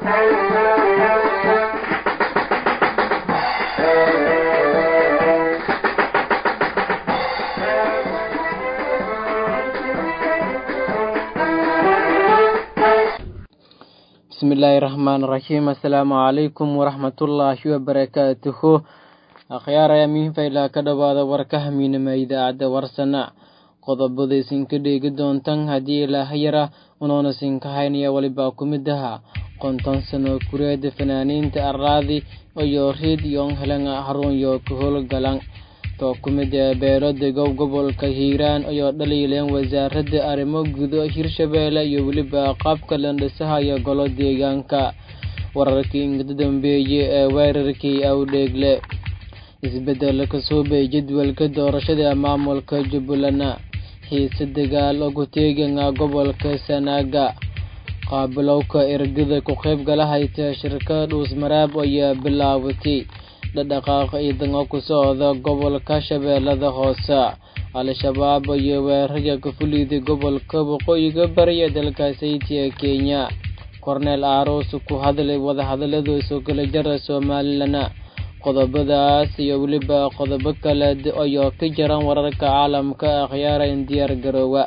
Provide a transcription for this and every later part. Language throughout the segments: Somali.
bismillaahi raxmaan raxiim assalaamu calaykum waraxmatullaahi wabarakaatuhu akhyaaraya miinfaylaa ka dhowaada warka hamiinama idaacadda warsana qodobada isinka dheegi doontan haddii ilaahayara unoona sinka haynaya walibaa ku mid aha konton sano kureeda fanaaniinta araadi iyo reediyon helan harunyo ka howlgalan too ku mid ee beelada gob gobolka hiiraan ayoo dhaliileen wasaaradda arrimo gudo hirshabeelle iyo weliba qaabka landhisaha iyo golo deegaanka wararkii ingada dambeeye ee weerarkii awdheegle isbedel kasoo bay jadwalka doorashada maamulka jubbaland xiise dagaal ugu teegana gobolka sanaaga qaabilowka ergada ku qayb gala hayta shirka dhuusmaraab ayaa bilaabatay dhadhaqaaq ciidan oo ku socda gobolka shabeellada hoose al-shabaab iyo weerarya ka fuliday gobolka waqooyiga bariya dalkaasaytiya kenya korneel aaroos ku hadlay wadahadaladiisu kala jara somalilan qodobadaas iyo weliba qodobo kale ayoo ka jiran wararka caalamka akhyaara in diyaar garoowa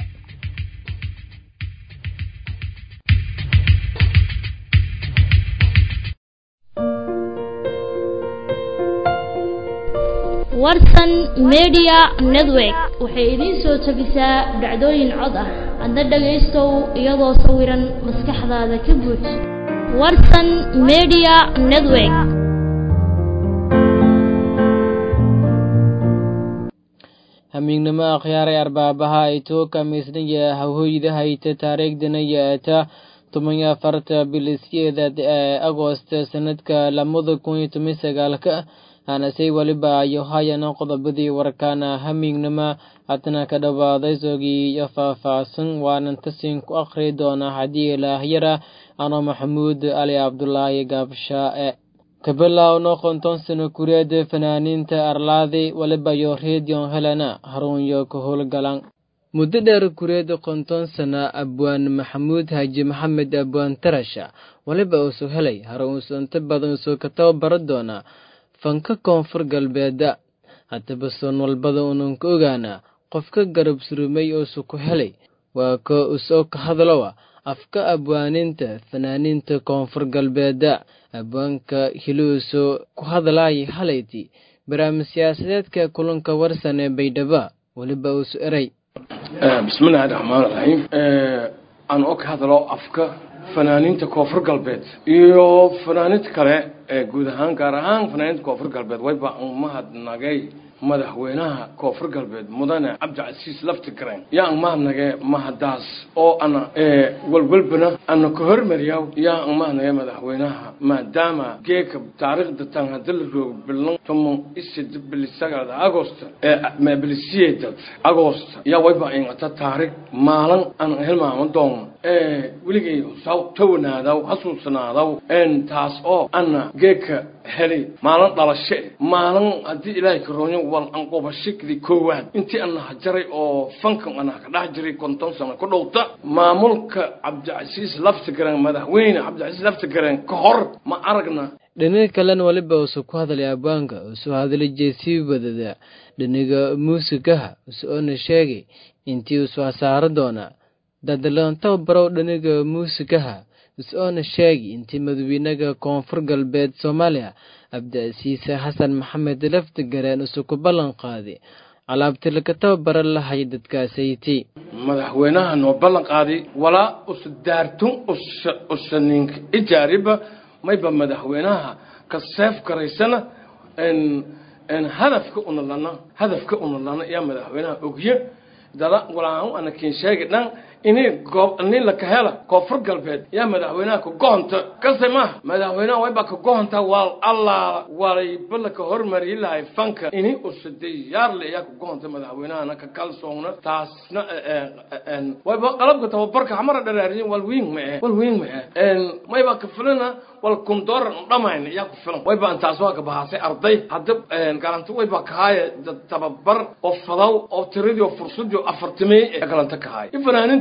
warsan media network waxay idiin soo tabisaa dhacdooyin cod ah adna dhagaystow iyadoo sawiran maskaxdaada ka buuj warsan media network hamiignimo akhyaaray arbaabaha ay too kamiisnaya hawhooyda hayta taariikhdana yaata toban iyo afarta bilisyeedad ee agoosta sanadka lamada kun iyo toban sagaalka hanasey weliba ayo hayana qodobadii warkaana hamiignima hadna ka dhowaaday sogii iyo faah-faahsan waanan tasin ku akhri doonaa haddii ilaahyara ano maxamuud ali cabdulaahi gaabshaae kabilowno konton sano kureeda fanaaniinta arlaadi weliba yo redion helena harunyo ka howlgalan muddo dheer kureeda konton sana abwaan maxamuud haji maxamed abwaan tarasha weliba uusoo helay harunsu inta badan usoo ka tababaro doonaa fanka koonfur galbeeda haddaba soon walbada unan ka ogaanaa qofka garab surumay uusu ku helay waa ko usoo ka hadlowa afka abwaaninta fanaaniinta koonfur galbeeda abwaanka hiluuso ku hadlaaya halayti barnaamij siyaasadeedka kulanka warsan ee baydhabo weliba uusu eray bismillahi raxmaan raxiim aan oo ka hadlo afka fanaaniinta koonfur galbeed iyo fanaaniinta kale ee guud ahaan gaar ahaan fanaaniinta koonfur galbeed wayba mahadnagay madaxweynaha koonfur galbeed mudane cabdicasiis laftigreen yaa mahadnage mahadaas oo ana walwalbana ana ka hormariyaw yaa mahadnage madaxweynaha maadaama geeka taariikhda tan hadii la roogo bilan toman isid bilisagada agost bilisiyedad agost yaa wayba ingata taariikh maalin aan hilmaama doono weligay saw tawanaadaw hasuusanaadaw taas oo ana geeka helay maalin dhalashe maalin haddii ilaahay karoonyo wal anqobashikdi koowaad intii ana hajaray oo fankan ana ka dhex jiray konton sano ku dhowta maamulka cabdicasiis laftigaran madaxweyne cabdicasiis laftigaran ka hor ma aragna dhinaga kalena weliba usu ku hadlay abwaanka usoo hadlay jeesii wadada dhiniga muusigaha usoona sheegay intii usoo hasaaro doonaa dadaloonta barow dhiniga muusigaha is-oona sheegi intii madaxweynaha koonfur galbeed soomaaliya cabdicasiise xasan maxamed laftigareen isu ku ballan qaaday alaabti laga tababara lahay dadkaasayti madaxweynaha noo ballan qaaday walaa usa daartun usa usa ninka ijaariba mayba madaxweynaha ka seef garaysana hadafka unalana hadafka unalana yaa madaxweynaha ogye dala walaan ana kiin sheegi dhan ini goob nin la ka hela koonfur galbeed yaa madaxweynaha ka gohonta kase maaha madaxweynaha wayba ka gohonta waa allaala walayba la ka hormariyi lahay fanka ini usa diyaarle yaa ka gohonta madaxweynahana ka kalsoona taasna wayba qalabka tababarka xamara dharaariyin wal wiing ma eh wal wiing ma eh mayba ka filana wal kundooran dhamayn yaa ku filan wayba intaas waa ka bahaasay arday hadda galanta wayba kahaaya tababar oo fadaw oo tiradii oo fursadii afartimey ee galanta kahaaya in fanaaniinta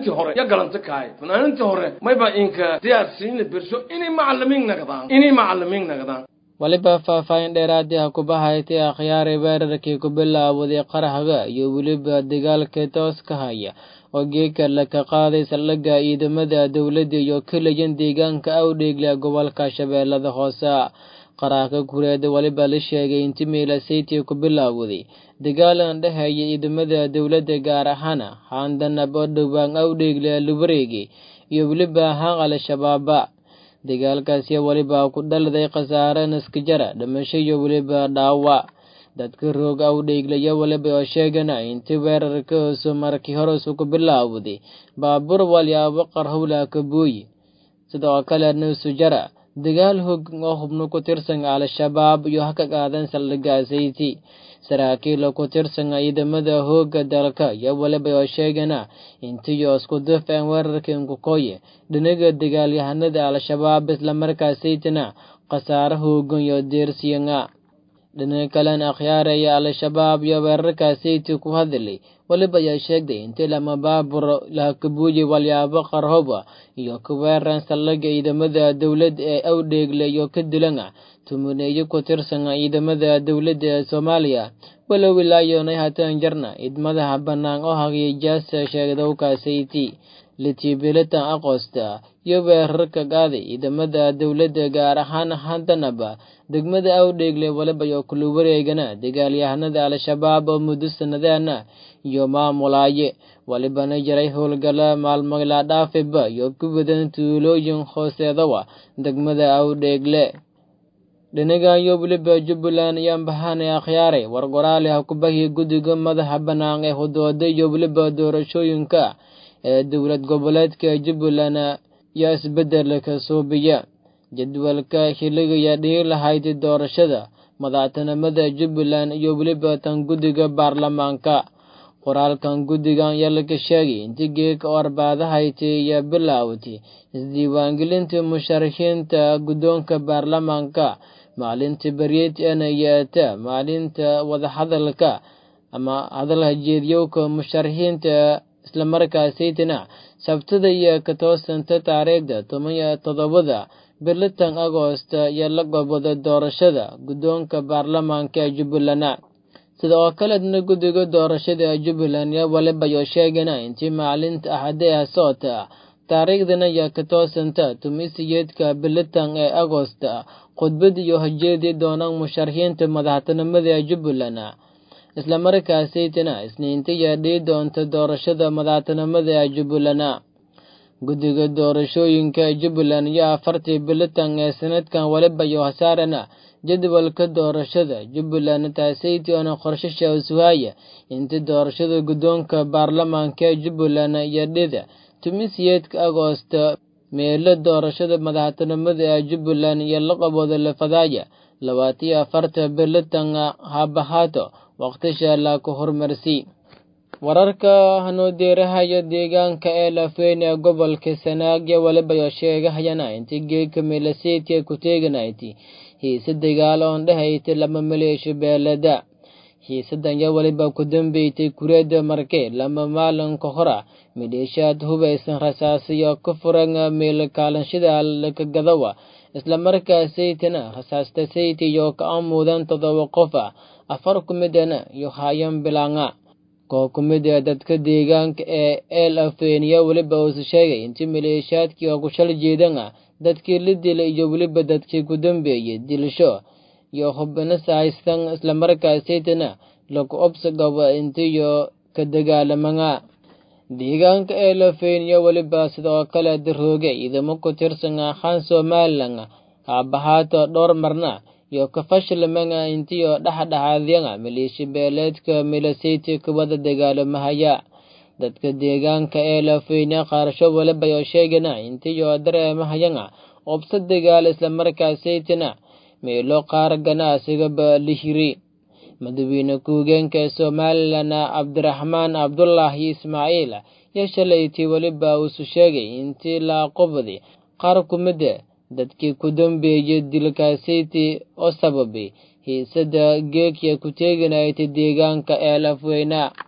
fanaanintii hore ya galanta kahay fanaanintii hore mayba inka diyaarsiin la bersho inay macalimiin nagdaan inay macalimiin nagdaan weliba faahfaahin dheeraadii ha kuba haytay akhyaari weerarkii ku bilaawday qaraxga iyo weliba dagaalka tooska haya oo geeka laka qaaday saldhigga ciidamada dowladda iyo keliyan deegaanka awdheegle gobolka shabeellada hoose qaraxka kureeda weliba la sheegay inti miilasaytii ku bilaawday dagaalan dhexeeya ciidamada dowladda gaar ahaana haandanab oo dhowaan awdheegle lubareegi iyo weliba haan al-shabaaba dagaalkaasi weliba ku dhaliday khasaare naskajara dhimasho iyo weliba dhaawac dadka roog awdheeglaya weliba oo sheegana intii weerarka hoosu markii horesu ku bilaawday baabuur walyaabo qarhowla kabuuyi sidoo kale nusujara dagaal hog oo hubno ku tirsan al-shabaab iyo haka qaadan saldhigaasayti saraakiil ku tirsan ciidamada hooga dalka iyo weliba oo sheegana intiyo isku dufeen weerarkii nkukoye dhinaga dagaalyahanada al-shabaab islamarkaasaytina khasaare hoogan iyo deersiyanga dhinaga kalena akhyaaraya al-shabaab iyo weerarkaasayti ku hadlay weliba ayaa sheegday intii lama baabur lahakabuuyi walyaabo qarhoba iyo ku weeran saldhigga ciidamada dowladda ee awdheegle iyo ka dilana tumuneeyo ku tirsan ciidamada dowladda ee soomaaliya walow ilaayoonay haatan jarna idmadaha bannaan oo hagiyay jaasa sheegdowkaasayti litibilitan aqoosta iyo weerarka qaaday ciidamada dowladda gaar ahaan handanaba degmada awdheegle waliba iyo kula wareegana dagaalyahanada al-shabaab oo muddo sanadaana iyo maamulaaye walibana jiray howlgala maalmagla dhaafiba iyo ku wadan tuulooyin hooseedawa degmada awdheegle dhinagan iyo weliba jubbaland ayaan bahaanay akhyaaray war qoraali ha ku bahiya guddiga madaxa bannaan ee hudooda iyo weliba doorashooyinka ee dowlad goboleedka jubbaland iyo isbeddelka suubiya jadwalka xilligaya dhihi lahayd doorashada madaxtinimada jubbaland iyo weliba tan guddiga baarlamaanka qoraalkan guddigan ayaa laga sheegay intii geeka oo arbaadahayti iyo bilaawtay isdiiwaangelinta musharaxiinta guddoonka baarlamaanka maalinta beryeetana yeeta maalinta wadahadalka ama hadalha jeediyowka musharaxiinta islamarkaasaytina sabtada iyo ka toosanta taariikhda toban iyo toddobada bilitan agoosta iyo la gobada doorashada guddoonka baarlamaanka ee jubbaland sida oo kaleedna guddiga doorashada jubbaland iyo waliba yo sheegana intii maalinta axade ah soota taariikhdana iyo ka toosanta tumisiyeedka bilitan ee agoosta khudbad iyo hajeedii doonaan musharaxiinta madaxtinimada ee jubbaland islamarkaasaytina isniinta iyo dhii doonta doorashada madaxtinimada ee jubbaland guddiga doorashooyinka jubbaland iyo afartii bilitan ee sanadkan waliba iyo hasaarana jadwalka doorashada jubbaland taasayti oona qorshasha usuhaya inta doorashada guddoonka baarlamaanka ee jubbaland iyo dhida tumisiyeedka agoosta meelo doorashada madaxtinimada ee jubbaland iyo laqabooda lafadaaya labaatiyo afarta bilitan habahaato waqtisha la ku horumarsi wararka hanuudeerahaya deegaanka ee lafweyn ee gobolka sanaagya waliba yo sheegahayana intii geeka milaseedka ku teeganayti hiise dagaal oon dhehaytay lama maleesho beelada hiisadan yo waliba ku dambeysay kureeda marke lama maalinka hora midheeshaad hubaysan rasaasiyo ka furan meel kaalanshida lakagadawa islamarkaasaytana rasaasta sayti iyo ka amuudan todoba qof ah afar ku midana iyo hayan bilanga koo ku mid a dadka deegaanka ee eel afeeniya weliba uusu sheegay intii maleeshaadkii oo ku shal jeedan ah dadkii la dilay iyo weliba dadkii ku dambeeyey dilasho iyo hubina sahaystan islamarkaasaytana lagu obsagaba intiyo ka dagaalamanga deegaanka ee lafeeniya weliba sidoo kale darooge ciidamo ku tirsan ahaan somalilan haabahaato dhowr marna iyo kafashilmanga intiyo dhexdhexaadyanga maleesha beeleedka milasayti kuwada dagaalamahaya dadka deegaanka ee lafeyne qaarasho waliba yo sheegana intiyo dareemahayanga obsa dagaal islamarkaasaytina meelo qaar ganacsigaba lihiri madaxweyne ku-higeenka somalilan cabdiraxmaan cabdulaahi ismaaciil yo shalaytii weliba uusu sheegay intii la aqobaday qaar ku mida dadkii ku dambeeyey dilkaasayti oo sababay hiisada geegya ku teeganayta deegaanka ee lafweyna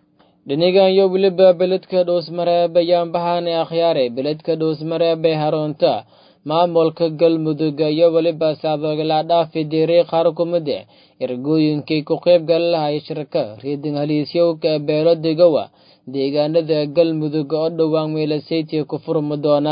dhinigan iyo weliba beledka dhuusmareeb ayaan bahaane akhyaare beledka dhuusmareeb ee haroonta maamulka galmudug iyo weliba saadoogala dhaafi diiray qaar kumide ergooyinkii ku qayb gali lahay shirka riidin haliisyowka beelo degowa deegaanada galmudug oo dhowaan meelasaytiya ku furmi doona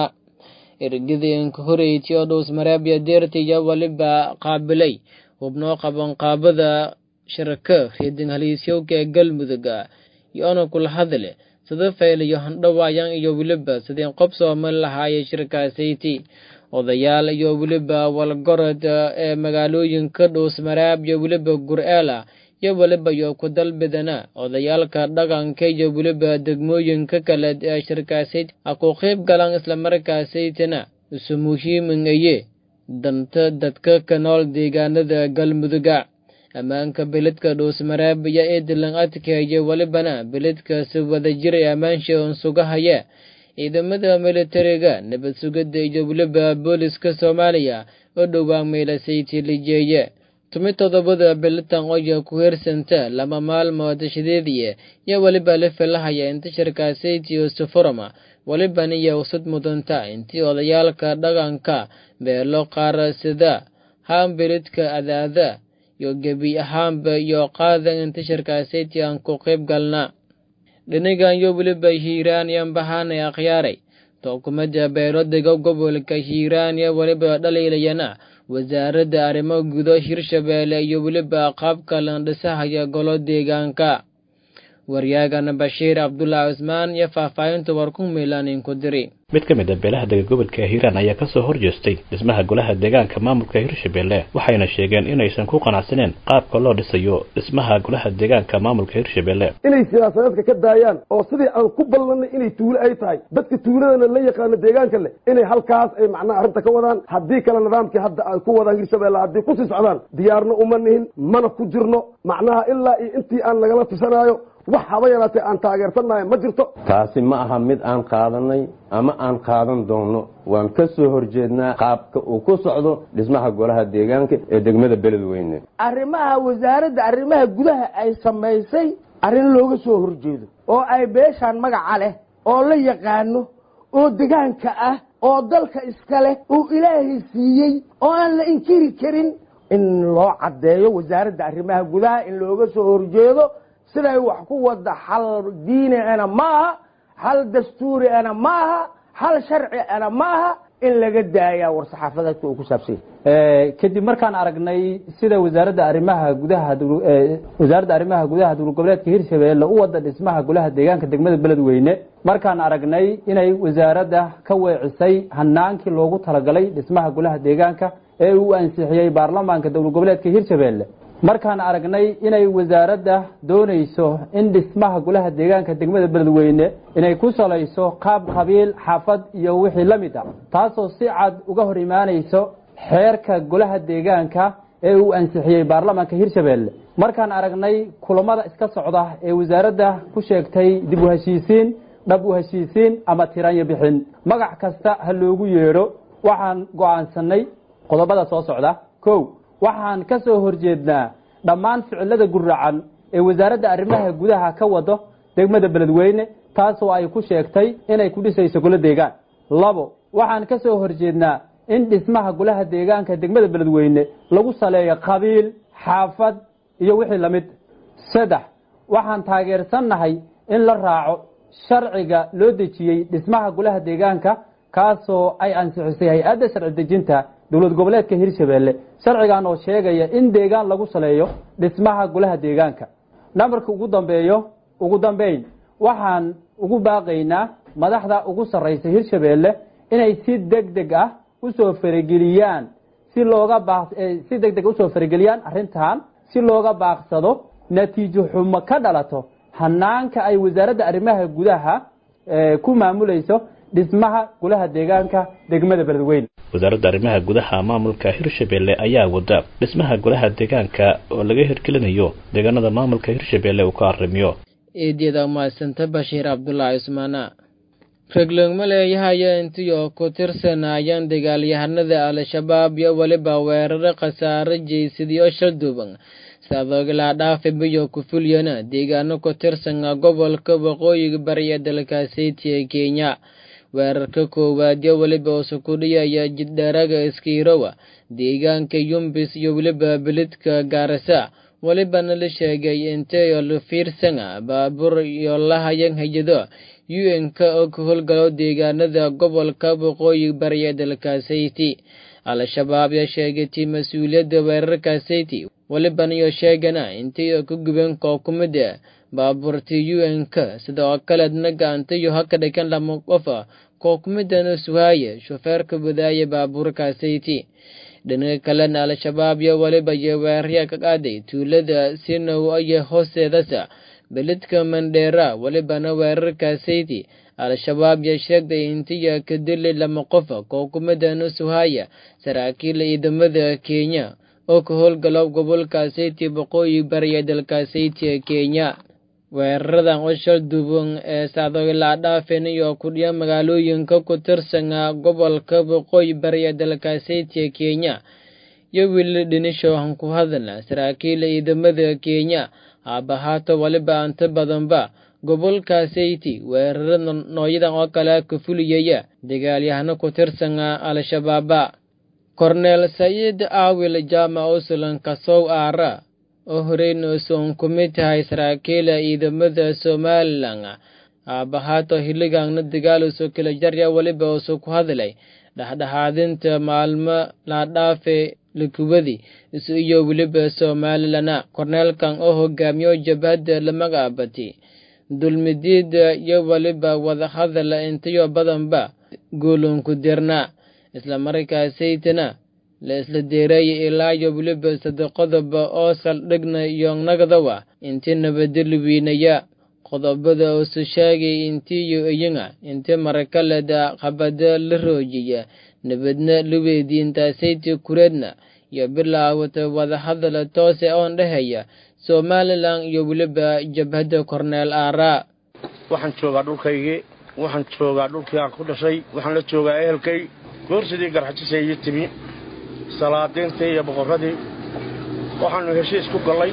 ergidinka horeyti oo dhuusmareeb iyo deerta iyo weliba qaabilay hubnoo qaban qaabada shirka riidin haliisyowka ee galmudug yoona kula hadle sida faylayo handhawaayan iyo weliba sidii qob sooman lahaayay shirkaasayti odayaal iyo weliba walgorod ee magaalooyinka dhuusmareeb iyo weliba gur-eela iyo weliba yo ku dalbidana odayaalka dhaqanka iyo weliba degmooyinka kale ee shirkaasayd ha ku qayb galaan islamarkaasaytana isu muhiiminaye danta dadka ka nool deegaanada galmuduga ammaanka beledka dhuusmareeb iyo eedlan adkeeye welibana beledkaasi wada jiray ammaansha un sugahaya ciidamada militariga nabad sugidda iyo weliba booliska soomaaliya oo dhowaan meelasayti lijeeye tumi todobada bilitan oya ku heersanta lama maalmood shideediye iyo weliba la filahaya inta shirkaasayti usufurama welibana iyo usud mudanta intii odayaalka dhaqanka beelo qaar sida haambeledka adaada iyo gebi ahaanba iyo qaadan inta shirkaasayti aan ku qayb galna dhinigan iyo weliba hiiraan yan bahaanay akhyaaray tookumada beelodega gobolka hiiraan iyo weliba dhaliilayana wasaaradda arrimo gudo hirshabeelle iyo weliba qaabka landhisahaya golo deegaanka waryaagana bashiir cabdulaahi cusmaan iyo faahfaahinta war ku miilaanin ku diri mid ka mid a beelaha dega gobolka hiiraan ayaa kasoo horjeestay dhismaha golaha deegaanka maamulka hirshabelle waxayna sheegeen inaysan ku qanacsaneen qaabka loo dhisayo dhismaha golaha deegaanka maamulka hirshabelle inay siyaasadeedka ka daayaan oo sidii aan ku ballanay inay tuulo ay tahay dadka tuuladana la yaqaano deegaanka leh inay halkaas ay macnaha arrinta ka wadaan haddii kale nidaamkii hadda ay ku wadaan hirshabelle haddii kusii socdaan diyaarna uma nihin mana ku jirno macnaha ilaa iyo intii aan nagala tusanaayo wax haba yaraatee aan taageersannahay ma jirto taasi ma aha mid aan qaadanay ama aan qaadan doonno waan ka soo horjeednaa qaabka uu ku socdo dhismaha golaha deegaanka ee degmada beledweyne arrimaha wasaaradda arrimaha gudaha ay samaysay arrin looga soo horjeedo oo ay beeshaan magaca leh oo la yaqaano oo degaanka ah oo dalka iska leh uu ilaahay siiyey oo aan la inkiri karin in loo caddeeyo wasaaradda arrimaha gudaha in looga soo horjeedo siday wax ku wada xal diini ana maaha xal dastuuri ana maaha xal sharci ana maaha in laga daaya war saxaafadeedka uu ku saabsanya kadib markaan aragnay sida wasaaradda arrimaha gudaha wasaaradda arrimaha gudaha dowlad goboleedka hirshabeelle u wada dhismaha golaha deegaanka degmada beledweyne markaan aragnay inay wasaaradda ka weecisay hanaankii loogu talagalay dhismaha golaha deegaanka ee uu ansixiyey baarlamaanka dowlad goboleedka hirshabeelle markaan aragnay inay wasaaradda doonayso in dhismaha golaha deegaanka degmada beledweyne inay ku salayso qaab qabiil xaafad iyo wixii la mid ah taasoo si cad uga hor imaanayso xeerka golaha deegaanka ee uu ansixiyey baarlamaanka hirshabeelle markaan aragnay kulamada iska socda ee wasaaradda ku sheegtay dib u heshiisiin dhab u heshiisiin ama tiranyo bixin magac kasta ha loogu yeedho waxaan go'aansanay qodobada soo socda kow waxaan ka soo horjeednaa dhammaan ficilada guracan ee wasaaradda arrimaha gudaha ka wado degmada beledweyne taasoo ay ku sheegtay inay ku dhisayso golo deegaan labo waxaan ka soo horjeednaa in dhismaha golaha deegaanka degmada beledweyne lagu saleeyo qabiil xaafad iyo wixii lamid saddex waxaan taageersannahay in la raaco sharciga loo dejiyey dhismaha golaha deegaanka kaasoo ay ansixisay hay-adda sharci dejinta dowlad goboleedka hirshabeelle sharcigan oo sheegaya in deegaan lagu saleeyo dhismaha golaha deegaanka nambarka ugu dambeeyo ugu dambeyn waxaan ugu baaqaynaa madaxda ugu sarraysa hirshabeelle inay si deg deg ah usoo farageliyaan si looga baaq si deg deg usoo farageliyaan arrintan si looga baaqsado natiijo xumo ka dhalato hanaanka ay wasaaradda arrimaha gudaha ku maamulayso dhismaha golaha deegaanka degmada beledweyne wasaaradda arrimaha gudaha maamulka hirshabelle ayaa wada dhismaha golaha deegaanka oo laga hirgelinayo deegaanada maamulka hirshabelle uu ka arrimiyo eedyada umahadsanta bashiir cabdulaahi cusmaana reglogma leeyahaya intiyo ku tirsanayaan dagaalyahanada al-shabaab iyo weliba weeraro khasaare jeysidiyo shalduuban sadoogilaa dhaafi biyo ku fulyana deegaano ku tirsan gobolka waqooyiga bari ee dalkaasiti ee kenya weerarka koowaad yo weliba usukudhiya ayaa jiddharaga iskiirowa deegaanka yumbis iyo weliba belidka gaarisa welibana la sheegay inteyo la fiirsana baabuur iyo lahayan hayado un-ka oo ka howlgalo deegaanada gobolka waqooyi bari ee dalkaasiti al-shabaab yaa sheegatay mas-uuliyadda weerarkaasiti welibana iyo sheegana intayo ka guban koo ku mid a baabuurtii un-ka sidoo kaleedna gacantayo haka dhigan lama qofa koo ku midana suhaaye shofeerka wadaaya baabuurkaasiti dhinaga kalena al-shabaab iyo weliba iyo weerarya ka qaaday tuulada sinow iyo hoosteedasa belidka mandheera welibana weerarkaasiti al-shabaab yaa sheegtay intiya ka dilay lama qofa koo ku midana suhaya saraakiil ciidamada kenya oo ka howlgalo gobolkaasiti boqooyi bari ee dalkaasiti ee kenya weeraradan ushal duban ee sacdoilaa dhaafin iyo kudhiya magaalooyinka ku tirsana gobolka waqooyi bari ee dalkaasiti ee kenya iyo wili dhinisho han ku hadalna saraakiil ciidamada kenya haabahaato waliba inta badanba gobolkaasiti weerarada nooyadan oo kale ka fuliyaya dagaalyahano ku tirsana al-shabaaba korneel saciid aawil jaamac uslan kasow aara oo horeyna usoon ku mid tahay saraakiila ciidamada somalilan aabahaato hiligaanna dagaaluso kala jarya weliba usu ku hadlay dhexdhexaadinta maalmo laadhaafe likuwadi isu iyo weliba somalilana korneelkan oo hogaamiyo jabhadda la magacaabati dulmidiida iyo weliba wadahadala intayo badanba guulunku dirna islamarkaasaytana la isla deereeyay ilaa iyo weliba saddeqodoba oo saldhigna iyo nagdawa intii nabadeli wiinaya qodobada usu sheegay intiiyo iyaga inti marakaleda qabada la roojiya nabadna la weydiintaasaytii kureedna iyo bilaawata wadahadala toose oon dhehaya somalilan iyo weliba jabhadda korneel aaraa waxaan joogaa dhulkaygii waxaan joogaa dhulkii aan ku dhashay waxaan la joogaa ehelkay goorsidii garxajisa iyo timi salaadiintii iyo boqorradii waxaannu heshiis ku gallay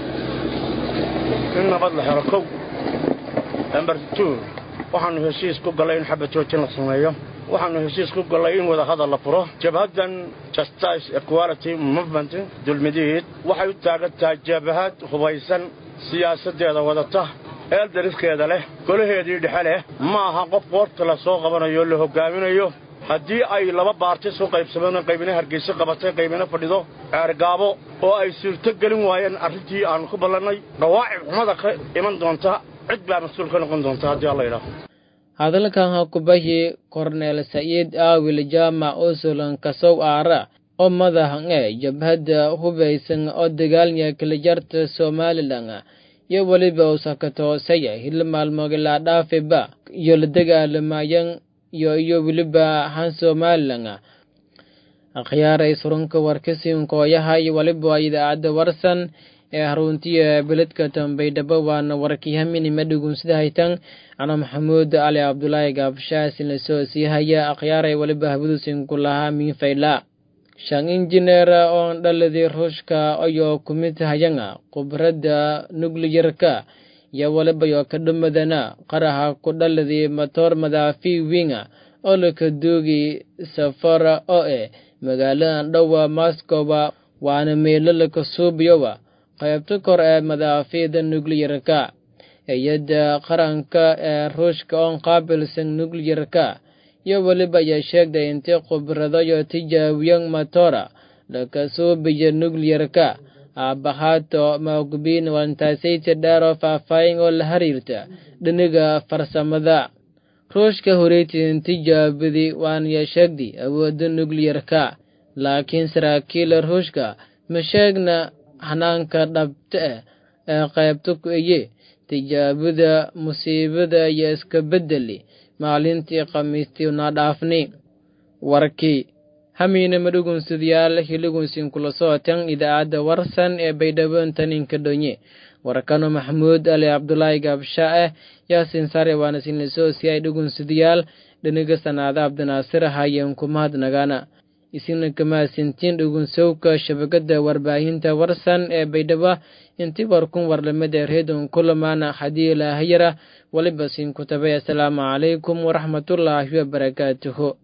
in nabad la helo kow namber tu waxaannu heshiis ku gallay in xabad joojin la sameeyo waxaannu heshiis ku gallay in wadahadal la furo jabhaddan justice equality movement dulmidiid waxay u taagan tahay jabhad hubaysan siyaasaddeeda wadata eeldariskeeda leh golaheedii dhexe leh ma aha qof qoorta la soo qabanayo la hoggaaminayo haddii ay laba baarti isu qaybsameen qaybina hargeyso qabatay qaybina fadhido ceergaabo oo ay suurto gelin waayeen arrintii aannu ku ballannay dhawaacib xumada ka iman doonta cid baa mas-uul ka noqon doonta haddii alla yidhaaho hadalkan ha ku bahi korneel saciid aawil jaamac usulan kasow aara oo madahan ee jabhadda hubaysan oo dagaalnya kala jarta somalilan iyo weliba usakatoosaya hila maalmoogilaa dhaafiba iyo la dagaalamayan iyo iyo weliba han somalilan akhyaaray surunka warkasiinkooyaha iyo waliba idaacadda warsan ee haruntiya beledka tambaydhabo waana warkii haminima dhugunsida haytan ana maxamuud cali cabdulaahi gaabshaasin lasoo sii haya akhyaaray waliba habaduusinku lahaa miinfayla shan injineer oon dhaladii ruushka ayoo kumid hayanga khubradda nukliyarka iyo waliba yoo ka dhumadana qaraha ku dhaladii matoor madaafi winga oo laka duugi safara oo eh magaaladan dhowa moscowa waana meelo laka suubiyowa qaybta kor ee madaafiida nukliyarka hay-adda qaranka ee ruushka oon qaabilsan nukliyarka iyo weliba ayaa sheegtay intii khibradayo tijaabiyan matora laka suubiya nukliyarka aabahaato maogbiin wantaasayta dheeroo faahfaahin oo la xiriirta dhiniga farsamada ruushka horeytin tijaabadii waanaya sheegtay awoodda nukliyarka laakiin saraakiila ruushka ma sheegna hanaanka dhabta ah ee qaybta ku eye tijaabada musiibada iyo iska beddeli maalintii khamiistii una dhaafni warkii hamiina madhugunsidyaal hiligunsin kula socotan idaacadda warsan ee baydhabo taninka dhonye warkano maxamuud ali cabdulaahi gaabsha ah yaasin sare waana sinlasoo si ay dhugunsidyaal dhiniga sanaada abdinaasir hayen kumahadnagana isina kamaasintiin dhugunsowka shabakada warbaahinta warsan ee baydhabo inti warkun warlamada reedon kulamaana haddii ilaahayara waliba siin kutabay assalaamu calaykum waraxmatullaahi wabarakaatuhu